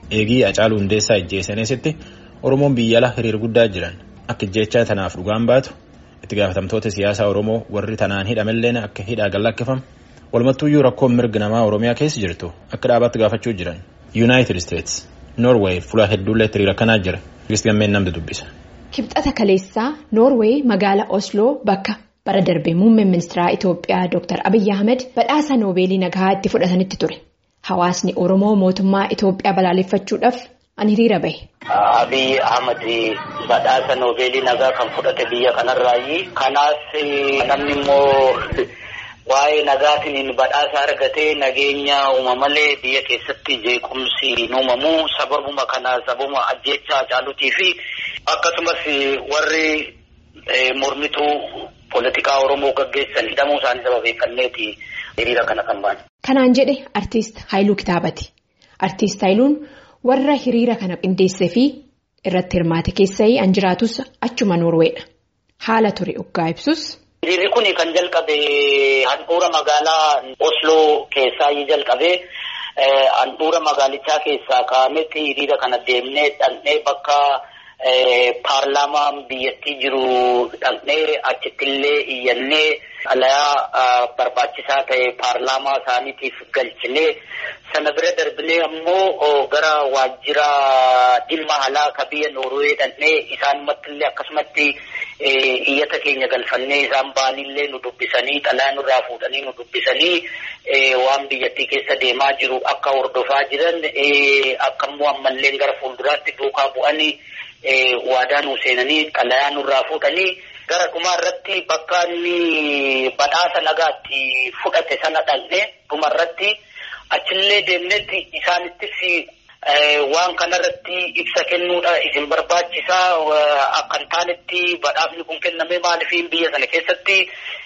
eegii Hacaaluu Hundeessaa ijjeessaneesitti Oromoon biyya ala hiriir guddaa jiran akka ijjeechaa tanaaf dhugaan baatu itti gaafatamtoota siyaasaa Oromoo warri tanaan hidhamelleen akka hidhaa gallakkifamu walumattuuyyuu rakkoon mirga namaa Oromiyaa keessa jirtu akka dhaabaatti gaafachuu jiran Yuunaayitid Isteets Noorweey fuula hedduullee hiriira kanaa jira Gammeen namni dubbisa. Kibxata kaleessaa Noorweey magaalaa Osloo bakka bara darbee muummeen ministeeraa Itoophiyaa Dr. Abiyyi Ahmed badhaasa noobeelii nagaa itti fudhatanitti ture. Hawaasni Oromoo mootummaa Itoophiyaa balaaleffachuudhaaf an hiriira bahe. Abiyyi Ahmed badhaasa noobeelii nagaa kan fudhate biyya kanarraayi. Kanaaf namni immoo waa'ee nagaatiin badhaasa argatee nageenya uumamalee biyya keessatti jeequmsi hin uumamu sababuma kana sababuma ajjeechaa Hacaaluutii fi akkasumas warri mormituu poolitikaa Oromoo gaggeessan hidhamuu isaanii sababeeffanneeti hiriira kana kan baane. Kanaan jedhe artiist Haayiluu Kitaabati. Artiist Haayiluun warra hiriira kana qindeessee fi irratti hirmaate keessaa an jiraatus achuma Noorweedha. Haala ture oggaa ibsus. Hiriirri kun kan jalqabe handhuura magaalaa Osloo keessaa jalqabe handhuura magaalichaa keessaa ka'ametti hiriira kana deemnee dhaqnee bakka paarlaamaan biyyattii jiru dhaqnee achittillee iyyannee alayaa barbaachisaa ta'e paarlaamaa isaaniitiif galchinee sana bira darbinee ammoo gara waajjira dhimma alaa ka biyya Noorwee dhaqnee isaanimattillee akkasumatti iyyata keenya galfannee isaan baanillee nu dubbisanii xalaa nurraa fuudhanii nu dubbisanii waan biyyattii keessa deemaa jiru akka hordofaa jiran akkammoo ammallee gara fuulduraatti duukaa bu'anii waadaa nu seenanii xalayaa nurraa fuudhanii gara dhumaa irratti bakka inni badhaasa nagaatti fudhate sana dhaqne dhuma irratti achillee deemnetti isaanittis waan kanarratti ibsa kennuudha isin barbaachisaa akka hin taanetti badhaasni kun kenname maaliif biyya sana keessatti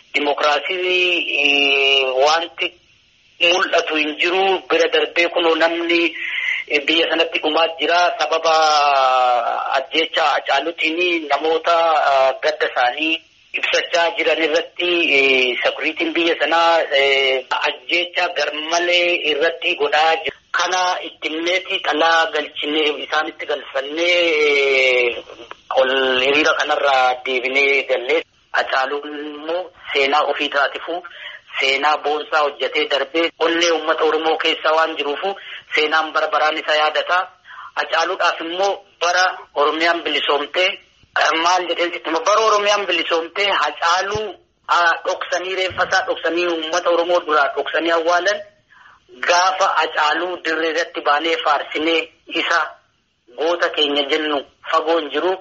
dimokiraasii wanti mul'atu hin jiru bira darbee kunoo namni biyya sanatti dhumaa jira sababa ajjeechaa Hacaaluutiin namoota gadda isaanii ibsachaa jiran irratti sekuriitiin biyya sanaa ajjeechaa garmalee irratti godhaa jira. Kana ittimneeti xalaa galchinee isaanitti galfannee ol hiriira kanarraa deebinee gallee Hacaaluun immoo seenaa ofii taatifu seenaa boonsaa hojjetee darbee onnee uummata Oromoo keessa waan jiruufu seenaan bara baraan isa yaadata. Hacaaluudhaaf immoo bara Oromiyaan bilisoomtee maal jedheen sitti bara Oromiyaan bilisoomtee Hacaaluu dhoksanii reeffasaa dhoksanii uummata Oromoo duraa dhoksanii awwaalan. Gaafa Hacaaluu dirree irratti baanee faarsinee isa goota keenya jennu fagoo hin jiru.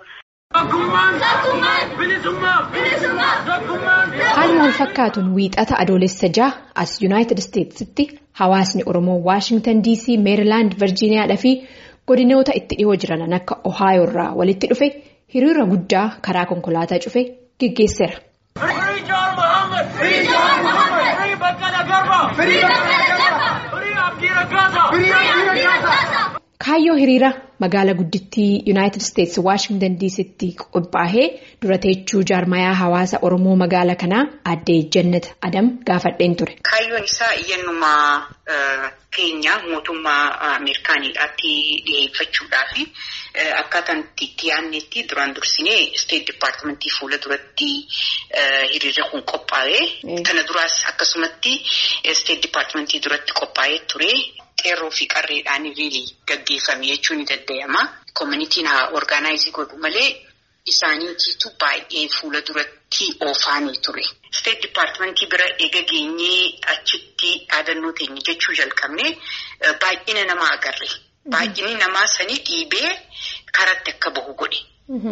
Haaluma wal fakkaatuun wiixata adoolessa jaha as Yuunaayitid Isteetsitti hawaasni Oromoo Waashingtan DC, Meerilaand, Virjiiniyaadhaa fi godinoota itti dhihoo jiran akka Ohaayoo irraa walitti dhufe hiriira guddaa karaa konkolaataa cufe geggeesseera. Kaayyoo hiriira magaala guddittii Yuunaayitid Isteets Waashingtan DC'tti qophaa'ee dura teechuu jaarmayaa hawaasa Oromoo magaala kanaa addee Jannat Adam gaafadheen ture. Kaayyoon isaa iyyannuma keenya mootummaa Ameerikaaniidhaatti dhiyeeffachuudhaafi akkaataan itti yaadnetti duraan dursinee Isteet Dipaartimentii fuula duratti hiriirri kun qophaa'ee kana duraas akkasumatti Isteet Dipaartimentii duratti qophaa'ee ture. Qeerroo fi qarreedhaan riilii gaggeeffame jechuun ni danda'ama. Koominitiin haa orgaanaayizii godhu malee isaaniitiitu baay'ee fuula duratti oofaanii ture. Isteet Dipaartimentii bira eega geenyee achitti dhaadannoo teenya jechuu jalqabne baay'ina namaa agarre. Baay'inni namaa sanii dhiibee karatti akka bahu godhe.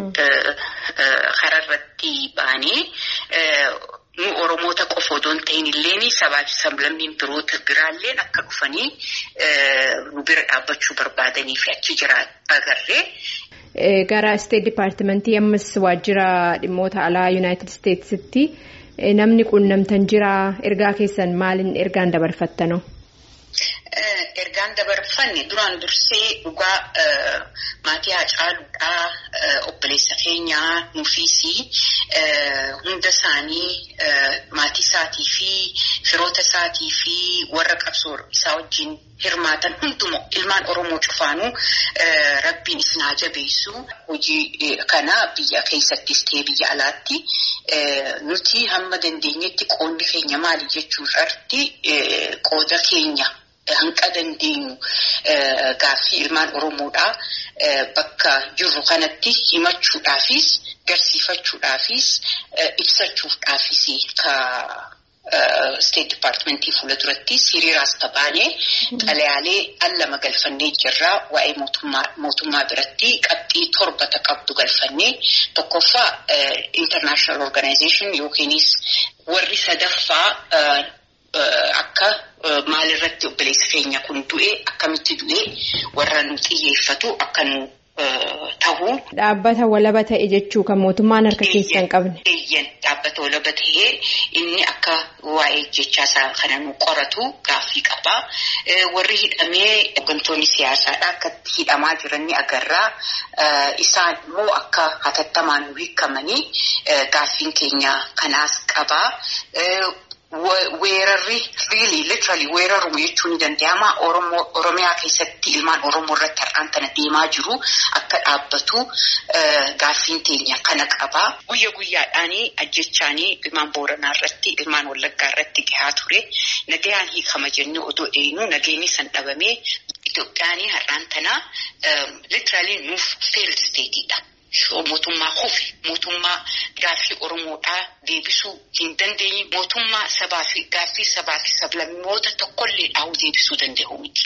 Kararratti baanee. nu Oromoota qofa odoo hin ta'in illee sabaa fi sablammiin biroota biraallee akka dhufanii nu bira dhaabbachuu barbaadanii fi achi jira agarree. Gara Isteet Dipaartimentii ammas waajjira dhimmoota alaa Yuunaayitid Isteetsitti namni quunnamtan jira ergaa keessan maaliin ergaan dabarfattanoo? Ergaan dabarfanne duraan dursee dhugaa maatii Hacaaluudhaa obboleessa keenyaa nuufisii hunda isaanii maatii isaatii fi firoota isaatii fi warra qabsoo isaa wajjin hirmaatan hundumaa ilmaan Oromoo cufaanuu rabbiin isin haa jabeessu. Hojii kana biyya keessattis ta'ee biyya alaatti nuti hamma dandeenyetti qoodni keenya maali jechuu irratti qooda keenya. Hanqa dandeenyu gaaffii ilmaan Oromoodhaa bakka jirru kanatti himachuudhaafis garsiifachuudhaafis ibsachuudhaafis ka State Departmentii fuula durattis hiriiraas tabaanee xalayaalee allama galfannee jirraa waa'ee mootummaa biratti qabxii torbata qabdu galfannee tokkoffaa International Organization yookiinis warri sadaffaa Akka maalirratti obboleessa keenya kun du'e akkamitti du'e warra nu xiyyeeffatu akka nu ta'u. Dhaabbata walaba ta'e jechuu kan mootummaan harka keessaa hin qabne. Eeyyan dhaabbata walaba ta'ee inni akka waa'ee jechaasaa kana nu qoratu gaaffii qaba. Warri hidhamee hooggantoonni siyaasaadhaa akka hidhamaa jiran ni agarra. Isaan immoo akka hatattamaan nu hiikamanii gaaffiin keenya kanaas qaba. Weerarri really literally weeraru jechuun ni danda'ama. Oromiyaa keessatti ilmaan Oromoo irratti har'aan kana deemaa jiru akka dhaabbatu gaaffiin teenya kana qaba. Guyya guyyaadhaanii ajjechaanii ilmaan Booranaa irratti ilmaan Wallaggaa irratti gahaa ture. Nagayaan hiikama jennee odoo eenyu nageenyi san dhabamee Itoophiyaanii har'aan tana literally nuuf failed stateidha. Mootummaa kufe mootummaa gaaffii Oromoodhaa deebisuu hin dandeenye mootummaa sabaa fi gaaffii sabaa fi sablammoota tokkollee dhaa'uu deebisuu danda'u miti.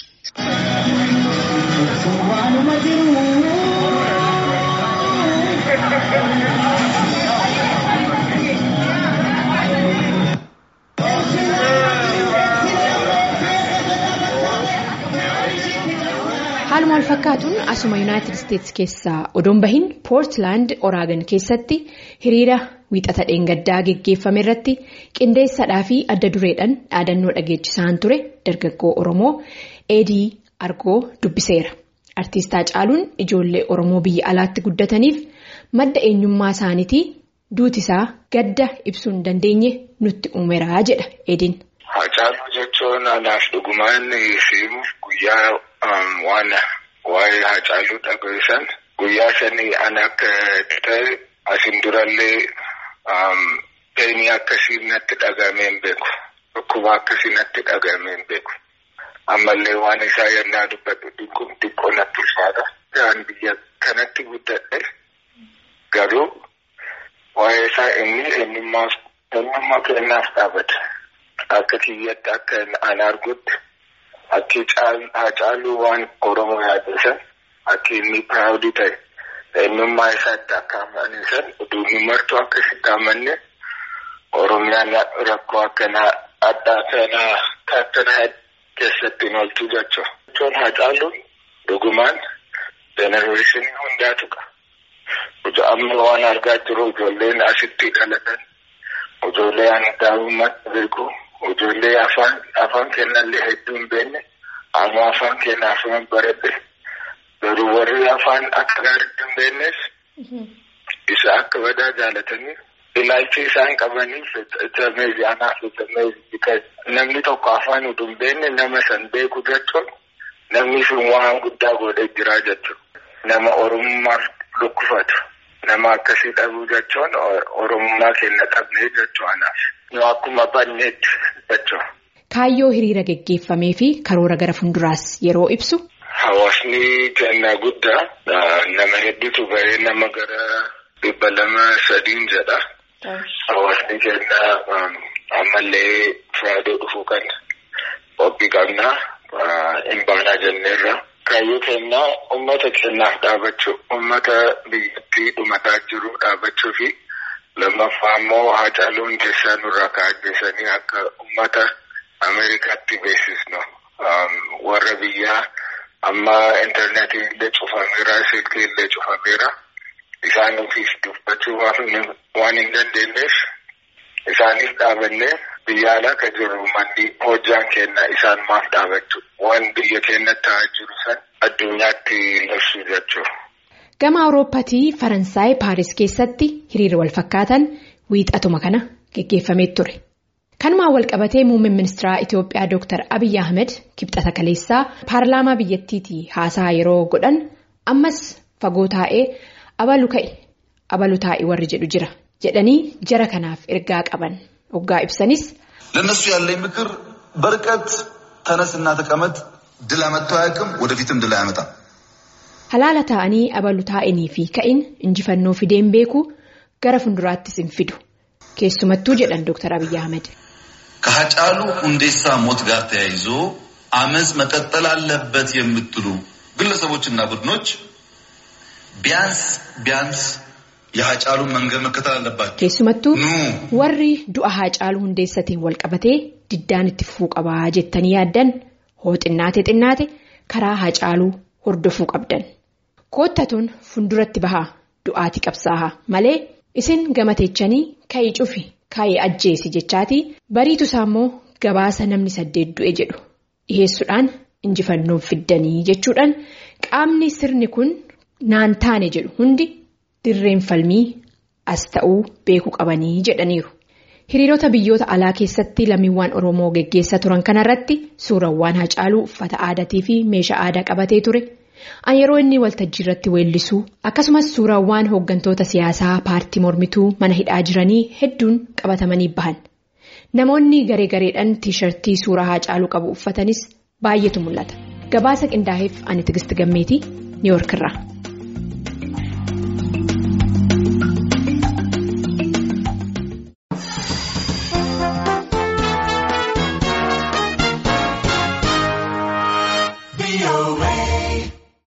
Haaluma wal fakkaatuun asuma Yuunaayitid Isteetsi keessaa odoon bahin Poortilaand Oraagan keessatti hiriira wiixata dheengaddaa geggeeffame irratti qindeessadhaa fi adda dureedhaan dhaadannoo dhageechisaan ture dargaggoo Oromoo Eedii Argoo dubbiseera. Artiist Haacaaluun ijoollee Oromoo biyya alaatti guddataniif madda eenyummaa isaaniitii duutisaa gadda ibsuu hin dandeenye nutti uumeraa jedha Eediin. Haacaaluu jechuun anaaf dhugumaan simuuf guyyaa waan waa'ee Haacaaluu dhageessan guyyaa sanii an akka ta'e asin durallee peenii akkasii natti dhagamee hin beeku. Dhukkuba akkasii natti dhagamee hin beeku. Ammallee waan isaa yennaa dubbadhu kun xiqqoo natti ulfaata. Waan biyya kanatti guddadhe garuu waa'ee isaa inni eenyummaa kennaaf dhaabata. Akka kiyyatti akka an argutti akki Haacaaluu waan Oromoo yaaddeessan akka inni piraawudii ta'e eenyummaa isaatti akka amanisan utuu martuu akka sitti amanne Oromiyaan rakkoo akkanaa addaa kanaa akkanaa keessatti hin oolchu jechuudha. Jechuun Haacaaluun dhugumaan jenereeshinii hundaatu qaba. Amma waan argaa jiru ijoolleen asitti dhalatan ijoollee ani daa'imummaatti beeku. Ijoollee afaan afaan kennallee hedduu hin beekne amma afaan kenna afaan baradhe garuu warri afaan akka gaariitti hin beeknes isa akka badaa jaalatanii ilaalchi isaan qabaniif itameezi anaaf itameezi namni tokko afaan utuu hin beekne nama san beeku jechuun namni sun waan guddaa godhee jira jechuudha. Nama oromummaaf lukkufatu nama akkasii dhabuu jechuun oromummaa kenna dhabnee jechuu anaaf. Akkuma banneetti jechuudha. Kaayyoo hiriira geggeeffamee fi karoora gara fuulduraas yeroo ibsu. Hawaasni kennaa guddaa nama hedduutu bahee nama gara dhibba lama sadiin jedha. Hawaasni kennaa ammallee firaadoo dhufuu kan qophii qabnaa hin baanaa jenneerra. Kaayyoo kennaa uummata kennaaf dhaabachuu uummata biyyattii dhumataa jiru dhaabachuu fi. Lammaffaa immoo Haacaaluu Hundeessaa nurraa kaa'anii akka uummata Ameerikaatti beeksisnu. Warra biyyaa amma intarneetii illee cufameera, silkii illee cufameera. Isaan ofiis dubbachuu waan hin dandeenyeef isaaniif dhaabannee biyya alaa ka jiru manni hojjaan kenna isaan maaf dhaabachuu waan biyya keenyatti ta'aa jiru san addunyaatti labsuu jechuudha. Gama Awurooppaatii Faransaay Paaris keessatti hiriira wal fakkaatan wiixatuma kana geggeeffamee ture. Kanumaan wal qabatee muummeen ministeeraa Itiyoophiyaa Dr. Abiyyi Ahmed kibxata kaleessaa paarlaamaa biyyattiitii haasaa yeroo godhan ammas fagoo taa'ee abalu ka'e abalu taa'e warri jedhu jira jedhanii jara kanaaf ergaa qaban hoggaa ibsanis. ለእነሱ ያለኝ ምክር በርቀት ተነስና ተቀመጥ ድል አመጥቶ አያውቅም ወደፊትም ድል አያመጣም። Halaala taa'anii abalu taa'anii fi ka'in injifannoo fideen beeku gara fuulduraattis hin fidu keessumattuu jedhan Dr. Abiyyi Ahmed. ከሀጫሉ ሁንዴሳ ሞት ጋር ተያይዞ አመፅ መቀጠል አለበት የምትሉ ግለሰቦችና ቡድኖች ቢያንስ ቢያንስ የሀጫሉን መንገድ መከተል አለባቸው። Keessumattuu ኑ warri du'a Haacaaluu Hundeessatiin wal qabatee diddaan itti fufuu qabaa jettanii yaaddan hoo xinnaate xinnaate karaa Haacaaluu hordofuu qabdan. Koottatuun fuulduratti bahaa du'aati qabsaahaa malee isin gamateechanii ka'ii cufi ka'ii ajjeesi jechaatii bariitu isaa immoo gabaasa namni saddeet du'e jedhu dhiheessuudhaan injifannoo fiddanii jechuudhaan qaamni sirni kun naan taane jedhu hundi dirreen falmii as ta'uu beekuu qabanii jedhaniiru. Hiriirota biyyoota alaa keessatti lammiiwwan Oromoo geggeessaa turan kanarratti suurawwan Haacaaluu uffata aadaatii fi meeshaa aadaa qabatee ture. An yeroo inni waltajjii irratti weellisuu akkasumas suurawwan hooggantoota siyaasaa paartii mormituu mana hidhaa jiranii hedduun qabatamanii bahan. Namoonni garee gareedhaan tiishartii suuraa Haacaaluu qabu uffatanis baay'eetu mul'ata. Gabaasa qindaa'eef ani Tigisti Gammeetii Niiwoorkirraa.